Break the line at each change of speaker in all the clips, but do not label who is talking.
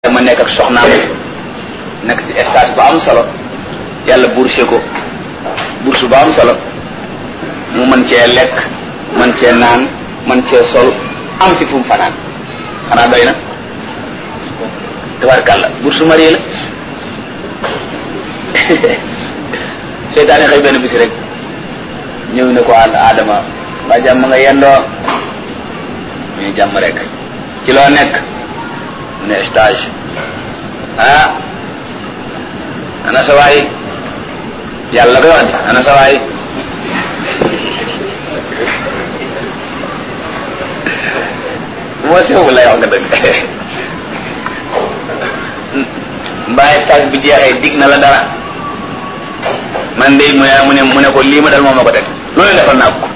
ma nekk ak soxnaam nekk ci stage bu am solo yàlla bourse ko bourse bu am solo mu mën cee lekk mën cee naan mën cee sol am ci fu mu fanaan xanaa doy na tabarkàlla bourse marié la seytaane xëy benn bisi rek ñëw ne ko ànd Adama ba jàmm nga yendoo muy jàmm rek ci loo nekk mu ne stage ah ana sa waay yàlla koy wax de ana sa waay moo sew lay wax nga dëgg mbaa stage bi jeexee dig na la dara man de mu ne mu ne mu ne ko lii ma dal moom ma ko teg loolu defal naa ko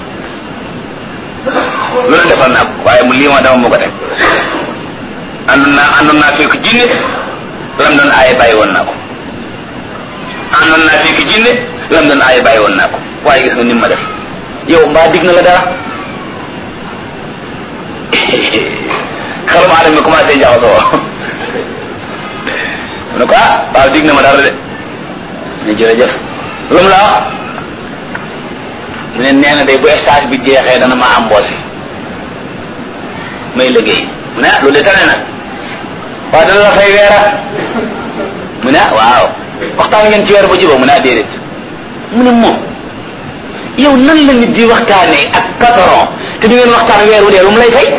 loolu defal naa ko waaye mu lii ma dama ma ko teg àndoon naa àndoon naa fekk jinne lam doon aaye bàyyi woon naa ko àndoon naa fekk jinne lam doon aaye bàyyi woon naa ko waaye gis nga ni ma def yow mbaa dig na la dara xelum aadama mi commencé jaxasoo mu ne ko ah waaw dig na ma dara de ne jërëjëf lu mu la wax mu ne nee na day bu stage bi jeexee dana ma embauché may liggéey mu ne ah loolu de tane nag waaw dana la fay weera mu ne ah waaw waxtaan ngeen ci weer ba jubóo mu ne ah déedéet mu ne moom yow nan la nit di waxtaanee ak patron te du ngeen waxtaan weer wu dee lu mu lay fay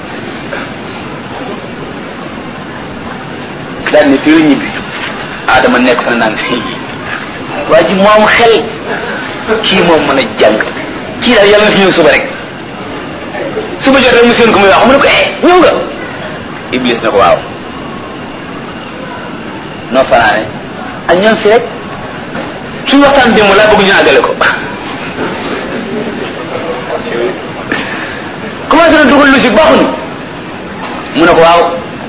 daal ni fii la ñibbi Adama nekk fa naan fii waa ji moom xel kii moom mën a jàng kii daal yàlla na fi ñëw suba rek suba jot rek mu seen ko muy wax mu ne ko eh ñëw nga Iblis na ko waaw noo fanaane ak ñoom fi rek suñu waxtaan démb laa bëgg ñu àggale ko commencé na dugal lu si baaxuñu mu ne ko waaw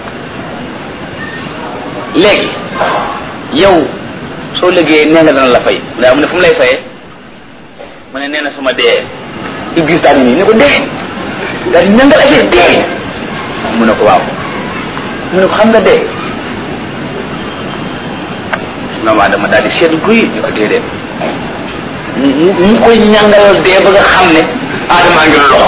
léegi yow soo liggéeyee nee nga dana la fay mu ne fu mu lay fayee mu ne nee na suma dee Iblis daal di nii ne ko dee daal di nangal affaire dee mu ne ko waaw mu ne ko xam nga dee maman dama daal di seetlu guy ñu ko déedéet mu mu koy ñàngalal dee ba nga xam ne aadamaa ngi loxo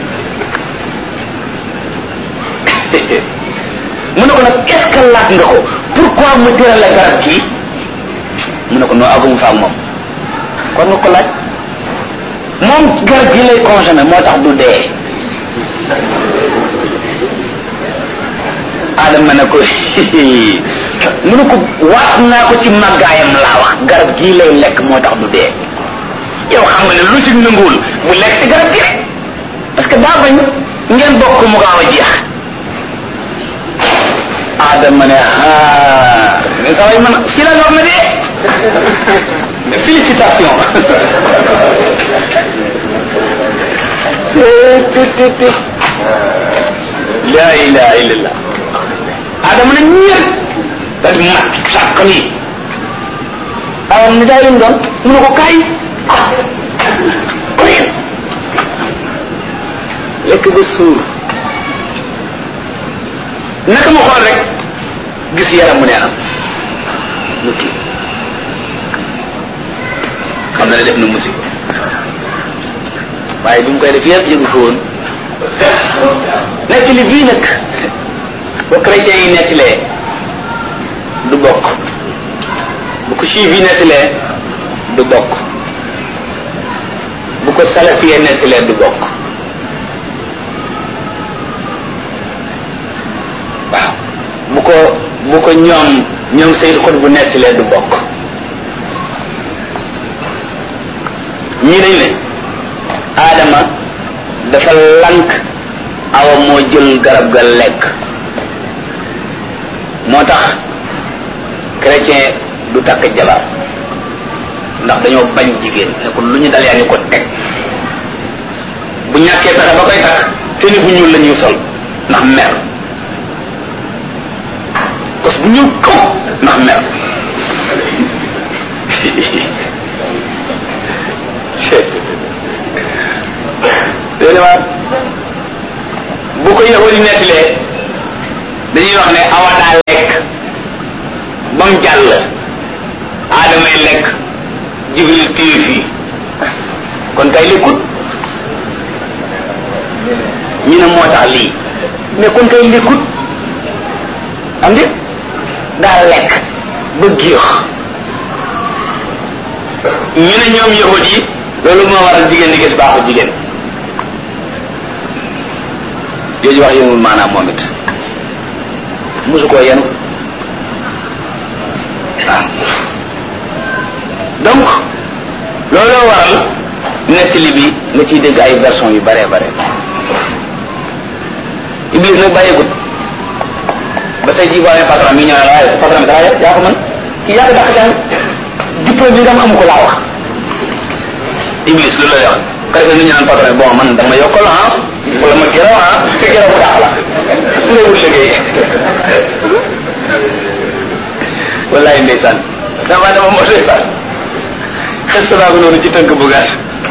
mu ne ko nag est-ce que laaj nga ko pourquoi mu tëral la garab kii mu ne ko noo agum fa ak moom kon nga ko laaj moom garab gi lay consommé moo tax du dee adama ne ko mu ne ko waat naa ko ci màggaayam laa wax garab gii lay lekk moo tax du dee yow xam nga ne lu si nanguwul bu lekk ci garab gi rek parce que daa bañ ngeen bokk mu gaaw a jeex adama ne ah ne saa yi man fi la wax na dee félicitation la ilaha illallah adama ne ñeent daal di mat sàq nii awam ni daa yëm doon mu ne ko kaay ah lekk ba suur naka mu xool rek gis yaram mu neenam mu kii xam na ne def na musiba waaye bi mu koy def yëpp yëgu ko woon nekk li bii nag ba chrétien yi nettalee du bokk bu ko juif yi nettalee du bokk bu ko salafiyee nettalee du bokk waaw bu ko bu ko ñoom ñoom Seydou Xut bu nettalee du bokk ñii dañ ne Adama dafa lank awa moo jël garab ga lekk moo tax chrétien du takk jabar ndax dañoo bañ jigéen ne ko lu ñu dal yaa ngi ko teg bu ñàkkee pexe ba koy takk te ni bu ñuul la ñuy sol ndax mer kos bu ñuul kaw ndax mer déedéet bu ko yahudi nettalee dañuy wax ne awa daa lekk ba mu jàll aadamay lekk jibril téye fii kon kay lekkut ñu ne moo tax lii mais kon kay lekkut am di daa lekk ba géex ñu ne ñoom yahud yi loolu moo waral jigéen di gis baaxu jigéen jooju wax yëngul maanaam moom it mosu koo yenu waaw donc looloo waral nettali bi nga ciy dégg ay version yu bare bare iblis nag bàyyeegut ba tey jii boo amee patron mi ñëw ne waaye patron bi dara yaa ko mën kii yaa ko dàq jàng diplôme bi nga am amu ko laa wax iblis loolu lay wax kay ñu ñaan patron bon man dama yokkal ah wala ma gërëm ah te gërëm mu dàq la su lay wut liggéey wallaay ndeysaan dama dama moo ndeysaan xes naa ko noonu ci tënk bu gàtt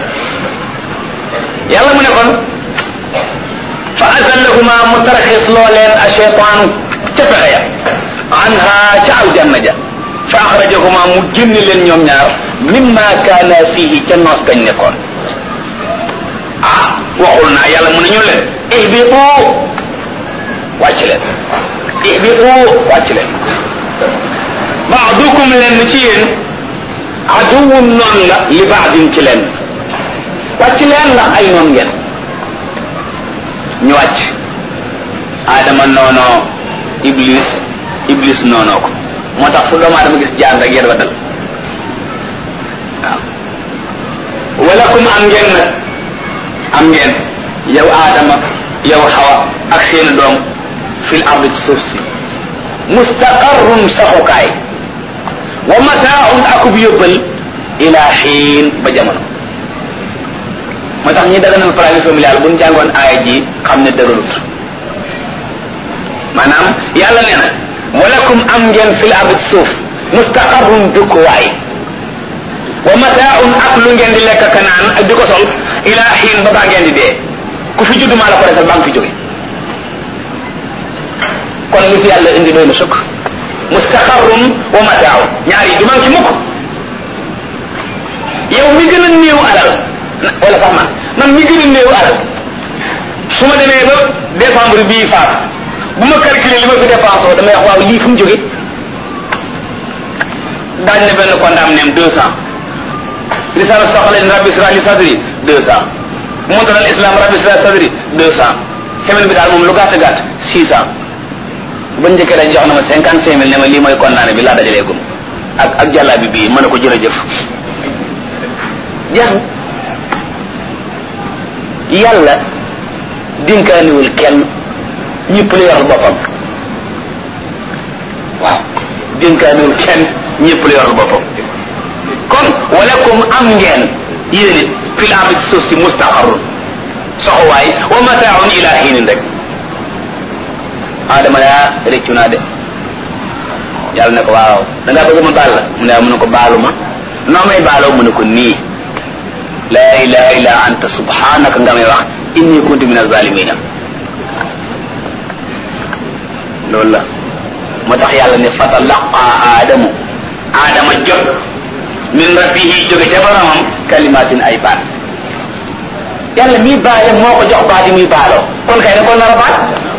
yàlla mu ne kon fa azallahuma mu tarxis loo leen a cheytaanu ca pexe ya anha ca aljanna ja fa axrajahuma mu génn leen ñoom ñaar mimma kaana fihi ca noos gañ nekkoon ah waxul naa yàlla mu ne ñu leen ihbitu wàcc leen ihbitu wàcc leen baadukum leen ci yéen aduwun noon la li baadin ci leen wàcc leen ndax ay noon ngeen ñu wàcc aadama noonoo iblis iblis noonoo ko moo tax fu doomu aadama gis jaan rek yéen wa dal waaw walakum am ngeen nag am ngeen yow aadama yow xawa ak seeni doom fil ardi ci suuf si mustaqarrun saxukaay wa mataaun akub yóbbal ila xiin ba jamono moo tax ñi daganal planning familial bu ñu jàngoon aaya ji xam ne dëgërut maanaam yàlla nee na walakum am ngeen fil ardi suuf mustaqarrun dëkkuwaay wa mataaun ak lu ngeen di lekk ka naan ak di ko sol ila xiin ba baa ngeen di dee ku fi judd maa la ko defal baa nga fi jóge kon li fi yàlla indi doy na sukk mustaqarrun wa mataaun ñaar yi du man ci mukk yow mi gën a néew alal wala sax man man mi gën a néew alal su ma demee ba décembre bii faat bu ma calculer li ma fi dépensé damay wax waaw lii fu mu jóge daañ ne benn condam neem deux cent risala soxla ni rabbi israh li sadri deux cent montar al islam rabbi israh sadri deux cent semaine bi daal moom lu gàtt gàtt six cent ba njëkkee dañ jox na ma cinquante cinq mille ne ma lii mooy condamné bi laa dajalee gum ak ak jàllaa bi bii mën na ko jërëjëf jeex na yàlla dinkaaniwul kenn ñëpp la yoral boppam waaw dinkaaniwul kenn ñëpp la yoral boppam kon walakum am ngeen yéen it fil ardi ci suuf si mustaqarrun soxowaay wa mataaun ila hiinin rek adama yaa réccu naa de yàlla ne ko waaw da ngaa bëgg ma baal la mu ne mu ne ko baalu ma noo may baaloo mu ne ko nii laa ilaha illa anta subhanaka nga may wax inni kuntu min azalimina loolu la moo tax yàlla ne fatalaqa aadamu aadama jot min rabbihi jóge ca boromam kalimatin ay baat yàlla mii baale moo ko jox baat yi muy baaloo kon kay ne ko nar a baat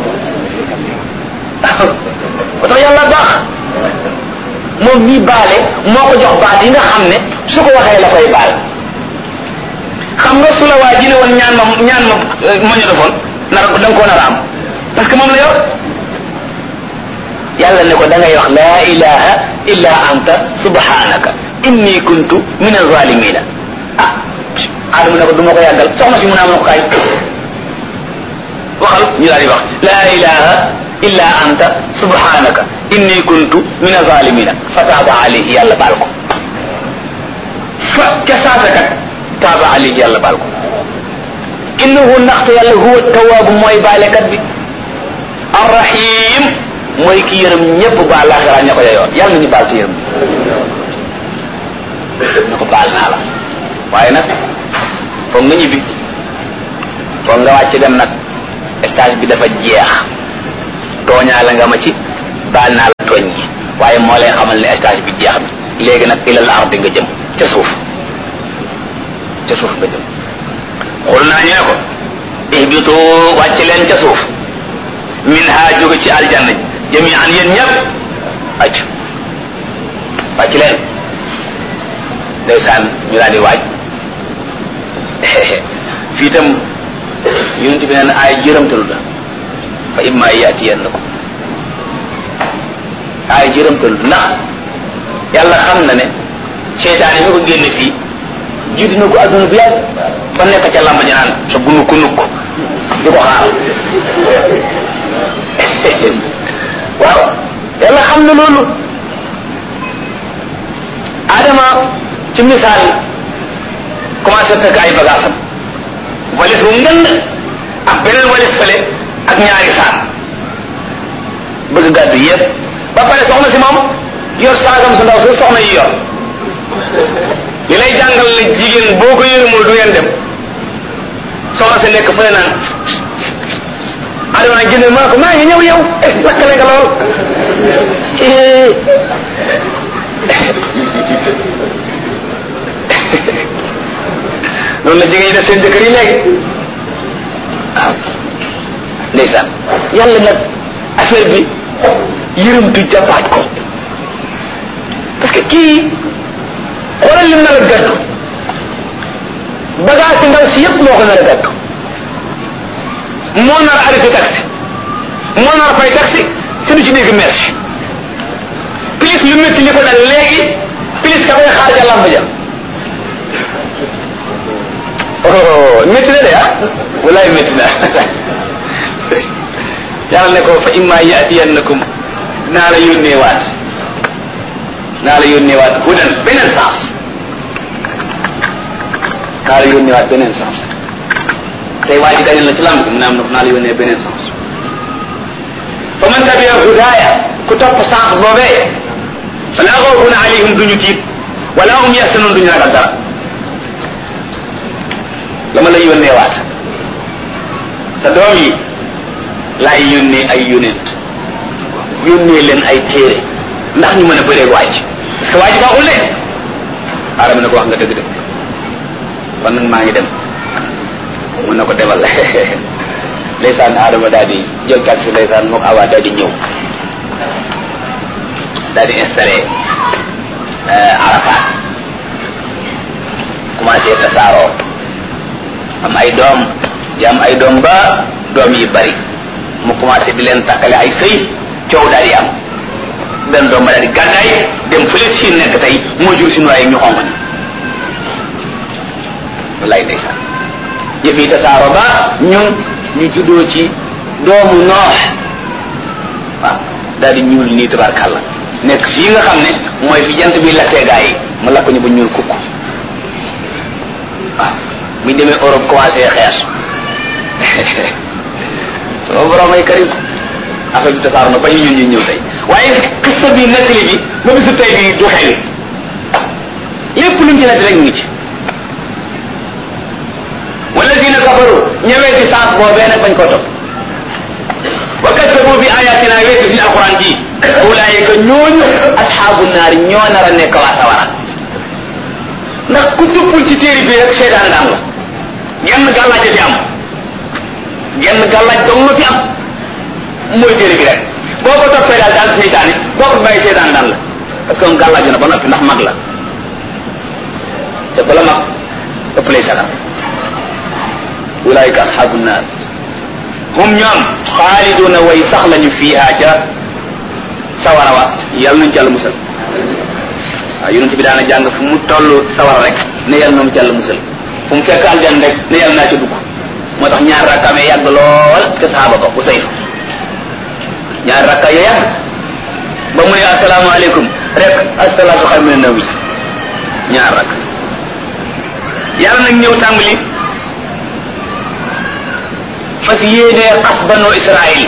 moo tax yàlla baax moom mii baale moo ko jox baat yi nga xam ne su ko waxee la koy baal xam nga su la waa ji ne woon ñaan ma ñaan ma ma ñu defoon nar da nga koo nar a am parce que moom la yor yàlla ne ko da ngay wax laa ilaha illa anta subhanaka inni kuntu min azalimina ah aadama ne ko du ma ko yàggal soxna si mun naa mën ko kaay waxal ñu daal di wax laa ilaha illa anta subhanaka inni kuntu min azalimina fa taaba alayhi yàlla baal ko fa ca saasa kat taaba alayhi yàlla baal ko innahu ndaxte yàlla huwa tawaabu mooy baalekat bi arrahim mooy ki yërëm ñëpp baal laaxira ña ko yeyoo yàlla nañu baal ci yërëm na ko baal naa la waaye nag foog nga ñibbi foog nga wàcc dem nag stage bi dafa jeex tooñaa la nga ma ci baal naa la tooñ gi waaye moo lay xamal ne stage bi jeex na léegi nag ilal ardi nga jëm ca suuf ca suuf nga jëm xul naa ñu ne ko ihbitu wàcc leen ca suuf min ha jóge ci aljanna jami an yéen ñëpp wàcc wàcc leen ndeysaan ñu daal di waaj fii itam yonent bi nee na ay jërëmtalu la fa imma yaatiyannakum ay jërëmtalu ndax yàlla xam na ne seytaane mi ko génne fii jiitu na ko adduna bi yàgg ba nekk ca lamba ja naan sa gunuk nukk di ko xaar waaw yàlla xam na loolu adama ci misaal commencé fekk ay bagaasam walis bu ngënd ak beneen walis fële ak ñaari saak bëgg gàddu yëpp ba pare soxna si moom yor saagam su ndaw su soxna yi yor li lay jàngal ne jigéen boo ko yërëmul du ngeen dem soxna si nekk fële naan adama nag jënd maa ko maa ngi ñëw yow eh lakkale nga lool noonu la jigéen ñi def seen jëkkër yi léegi waaw ndeysaan yàlla nag affaire bi yërëmtu jàppaaj ko parce que kii xoolal lim nar a gàddu bagage si ndaw si yëpp moo ko nar a gàddu moo nar a arrêté taxi moo nar a fay taxi te du ci dégg merci plus lu métti li ko dal léegi plus ka koy xaar ja lamb ja oh métti na de ah walaay métti na yàlla ne ko fa imma yaatiyannakum naa la yónnee waat naa la yónnee waat hudan beneen sens naa la yónnee waat beneen sens tey waa ji dañu la ci lamb mu ne am na naa la yónnee beneen sens fa man tabia hudaaya ku topp sens boobee fala xawfun alayhim duñu tiit wala hum yaxsanun duñu ragal dara dama lay yónnee waat sa doom yi laay yónnee ay yónent yónnee leen ay téere ndax ñu mën a bëreeg waaj parce que waaj baaxul de aadama ne ko wax nga dëgg de kon nag maa ngi dem mun na ko demal ndeysaan aadama daal di jël taxi ndeysaan mook awa daal di ñëw daal di installé Arafat commencé tasaaroo am ay doom di am ay doom ba doom yi bari mu commencé di leen takkale ay sëy coow daal di am benn doom ba daal di gàddaay dem fële si nekk tey moo jur suñu waaye ñu xonq ni wallaay ndeysaan yëf yi tasaaro ba ñun ñu juddoo ci doomu noox waaw daal di ñuul nii tabarkàlla nekk fii nga xam ne mooy fi jant bi lakkee gaa yi mu lakk ñu ba ñuul kukk waaw buñ demee Europe commencé xees sama borom ay karim affaire bi tasaaro na ba ñu ñun ñu ñëw tey waaye xista bi nettali bi ba bisu tey bi du xeli lépp luñ ci nettali rek ngi ci wala dina kafaru ñëwee ci sens boobee nag bañ ko topp wa kaddabu bi ayatina weesu fi alquran ji ulaayika ñooñu asxaabu naari ñoo nar a nekk waa sawara ndax ku tuppul ci téere bi rek seetaan daan la genn gàllaaj fi am genn gàllaaj dong la fi am mooy téere bi rek boo ko toppee daal daal seytaane boo ko bàyyi seetaan daan la parce que gàllaaj na ba noppi ndax mag la te bala mag ëpp lay sagar ulaayika asxaabu naar hum ñoom xaaliduna way sax lañu fiiha ca sawara wa yàlla nañu jàll musal waaw yonent bi daana jàng fu mu toll sawara rek ne yàlla na mu jàll musal fu mu fekk aljan rek ne yàlla naa ca dugg moo tax ñaar rakkaamee yàgg lool te saxaaba ba bu sayf ñaar rakka ya yàgg ba mu ne asalaamaaleykum rek asalaatu xayru mina nawmi ñaar rakk yàlla nag ñëw tàmbali fas yéenee xas banu Israël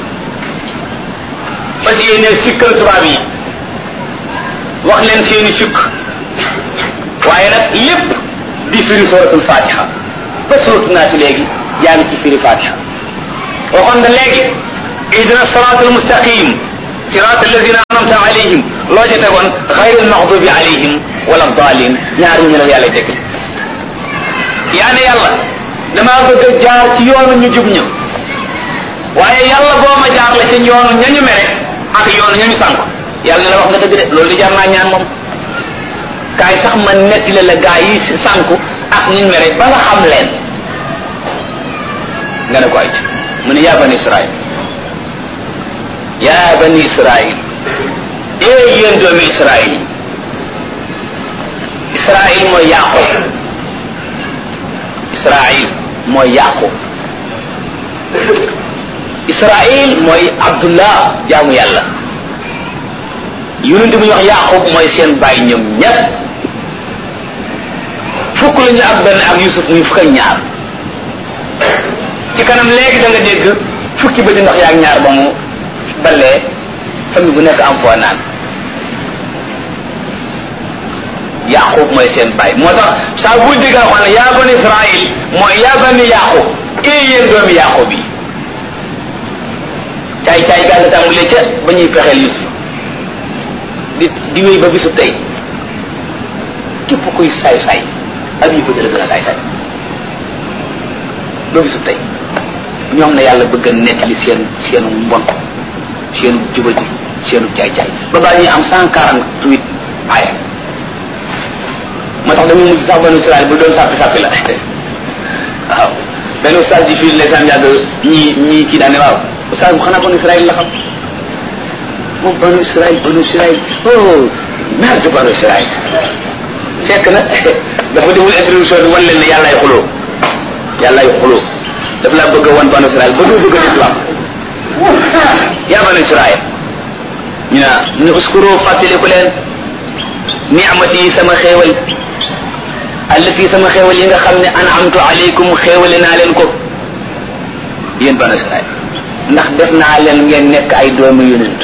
fas yéenee sikkal tubaab yi wax leen seeni sukk waaye nag lépp di firi suratul fatiha ba suratu naa si léegi yaa ngi ci firi fatiha waxoon nga léegi ihdina sirat almustaqim sirat alladina anamta alayhim loo ci tegoon xayri almaxdubi alayhim wala dalin ñaar ñu la yàlla teg yaa ne yàlla damaa bëgg a jaar ci yoonu ñu jub ña waaye yàlla boo ma jaar la ci yoonu ñañu mere ak yoonu ñañu sànk yàlla ne la wax nga dëgg de loolu di jar naa ñaan moom kaay sax ma netti la la gaa yi sànku ak ñu mere ba nga xam leen nga ne ko ay mu ne yaa bani israil yaa bani israil ee yéen doomi israil israil mooy yaqub israil mooy yaqub israil mooy abdullah jaamu yàlla yonent bu ñu wax yaqub mooy seen bàyyi ñoom ñett fukk la ñu ak benn ak yusuf muy fukk ak ñaar ci kanam léegi da nga dégg fukki ba di ndox yaag ñaar ba mu balee famille bu nekk am foo naan yaqub mooy seen baay moo tax saa bu dégg xam ne yaa bani israil mooy yaa bani yaqub ee yéen doomi yaqub yi caay caay gaa nga tàmbalee ca ba ñuy pexeel yusuf di di wéy ba bisu tey képp kuy saay saay ak yi bëgg la gën a saay saay doo bisu tey ñoom na yàlla bëgg a nettali seen seenu mbon seenu jubati seenu caay caay ba baa ñuy am cent quarante huit aaya moo tax dañuy mujj sax banu Israël bu doon sàppi sàppi la waaw benn ustaas ji fii ndeysaan yàgg ñii ñii kii daane waaw ustaas bu xanaa banu Israël la xam moom banu Israël banu Israël oh merde banu Israël fekk na dafa deful introduction bi wan leen ne yàllaay xuloo yàllaay xuloo daf laa bëgg a wan banu Israël ba doo bëgg a islam yaa banu Israël ñu ne ñu uskuru fàttaliku leen ni'mati yi sama xéewal allati sama xéewal yi nga xam ne an'amtu alaykum xéewale naa leen ko yéen banu Israël ndax def naa leen ngeen nekk ay doomu yonent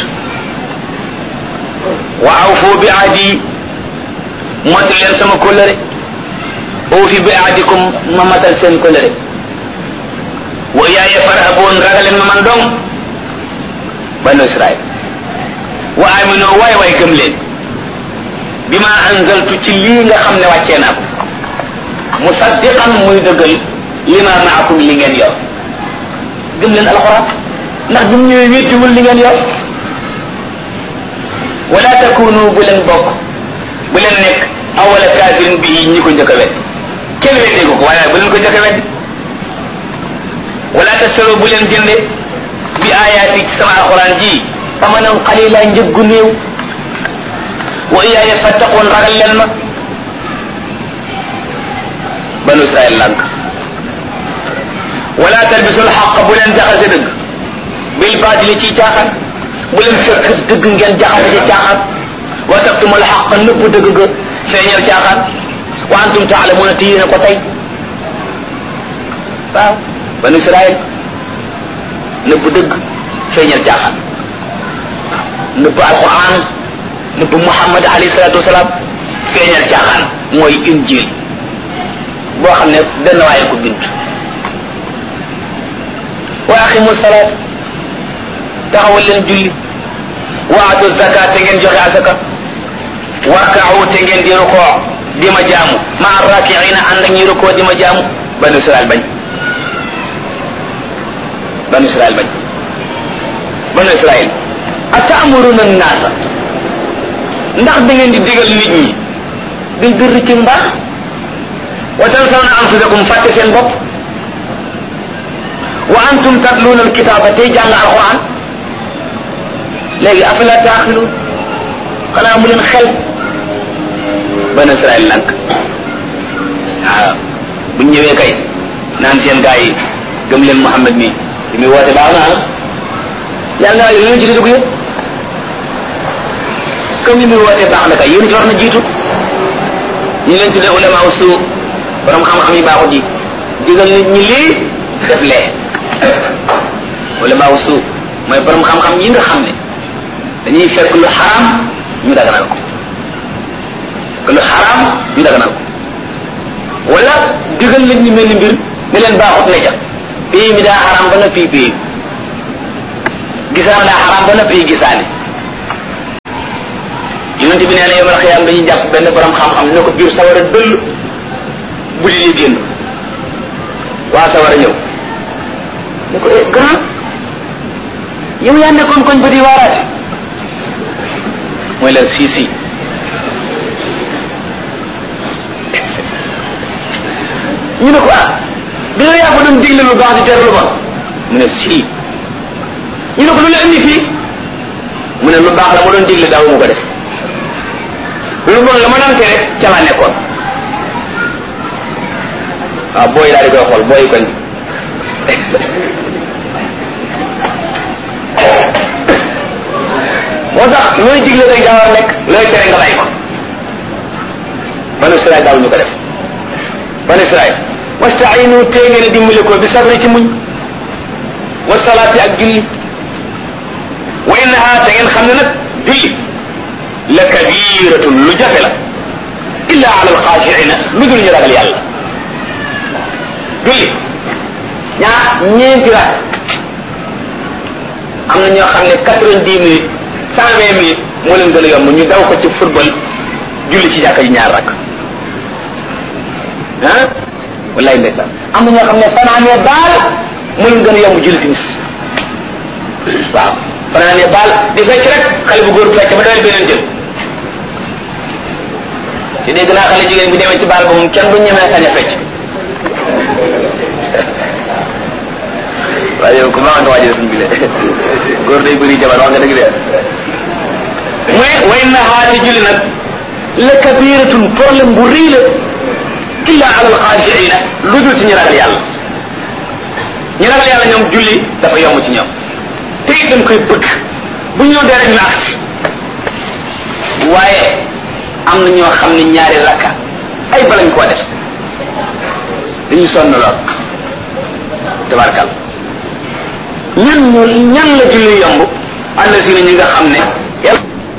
wa awfu bi ahdi motu leen sama kóllëre uufi bi ahdikum ma matal seen kóllëre wa yaaya farhaboon ragaleen ma man dong banu Israël wa amino waay waay gëm leen bi ma anzaltu ci lii nga xam ne wàccee naa ko musaddiqan muy dëggal lima maakum li ngeen yor gëm leen alxuraan ndax bi mu ñëwee wéttiwul li ngeen yor wala takunu bu leen bokk bu leen nekk awala kaafirin bi ñi ko njëkk a wet kenn weddee ko ko waaye bu leen ko njëkk a wet wala tasaro bu leen jënde bi ayaati ci sama alxuraan ji amanan qalila njëggu néew wa iyaaya fattaqoon ragal leen ma banu israel lànk wala talbisul xaq bu leen jaxase dëgg bil baatili ci caaxaan bu leen fekk dëgg ngeen jaxase ci caaxaan wa taktumul xaq nëpp dëgg ga feeñal caaxaan wa antum taalamuuna te yéen a ko tey waaw banu israel nëpp dëgg feeñal caaxaan nëpp alquran nëpp muhammad alayhi salatu wasalaam feeñal caaxaan mooy injil boo xam ne benn waaye ko bind wa aqimu salaat taxawal leen julli wa atu zakat te ngeen joxe asaka warkaawu te ngeen di rukoo di ma jaamu ma rakiina ànd ak ñi rukoo di ma jaamu banu israel bañ banu israel bañ banu israel atamuruna naasa ndax da ngeen di digal nit ñi bil birri ci mbaax wa tansawna anfusakum fàtte seen bopp wa antum tatluuna alkitaaba tey jàng alquran léegi afala taaxiluun xanaa mu leen xel banu israel lank waaw buñ ñëwee kay naan seen gaa yi gëm leen Muhammad mi li muy woote baax na yàlla naa yéen ci dugg yëpp comme li muy woote baax na kay yéen ci war na jiitu ñu leen tuddee ulama usu borom xam-xam yi baaxut yi digal nit ñi lii def lee ulama usu mooy borom xam-xam yi nga xam ne dañuy fekk lu xaraam ñu daganal ko que lu xaraam ñu daganal ko wala digal nit ñi mel ni mbir ne leen baaxut ne ca pays mi daa xaraam ba na fii pays gisaan daa xaraam ba noppi gisaane yonent bi nee na yomal xiyaam dañuy jàpp benn borom xam-xam ne ko biir sawara dëll bu di li génn waa sawara ñëw ne ko eh grand yow yaa nekkoon koñ ba di waaraate mooy leen si si ñu ne ko ah di nga yaa ko doon digle lu baax di tere lu bon mu ne si ñu ne ko lu la indi fii mu ne lu baax la ma doon digle daaw mu ko def lu bon la ma doon tere ca laa nekkoon waaw booy daal di koy xool booy koñ moo tax looy digle rek daa war a nekk looy tere nga bàyyi ko banu Israël daaw ñu ko def banu Israël wastainu tey ngeen a dimbale ko bi sabri ci muñ wa salaati ak julli wa innaha te ngeen xam ne nag julli la kabiratun lu jafe la illa ala alxaashiina lu dul ñu ragal yàlla julli ñaar ñeenti rak am na ñoo xam ne quatre-vingt-dix minutes cent vingt minutes moo leen gën a yomb ñu daw ko ci football julli ci jàkka ji ñaar rak ah wallaay ndeysaan am na ñoo xam ne fanaanee baal moo leen gën a yomb julli timis waaw fanaanee baal di fecc rek xale bu góor bu fecc ba dawal beneen jël ci dégg naa xale jigéen bu demee ci baal ba moom kenn du ñemee sañ a fecc waaye yow ku ma nga waajal suñ bi le góor day bëri jabar wax nga dëgg de mu ne way na xaati julli nag la kabiratun problème bu rëy la illa ala alxaashiina lu dul ci ñu ragal yàlla ñu ragal yàlla ñoom julli dafa yomb ci ñoom te it dañ koy bëgg bu ñu dee rek ñu agsi waaye am na ñoo xam ne ñaari rakka ay balañ koo def dañu sonn lool tabarkal ñan ñu ñan la julli yomb àll si na ñi nga xam ne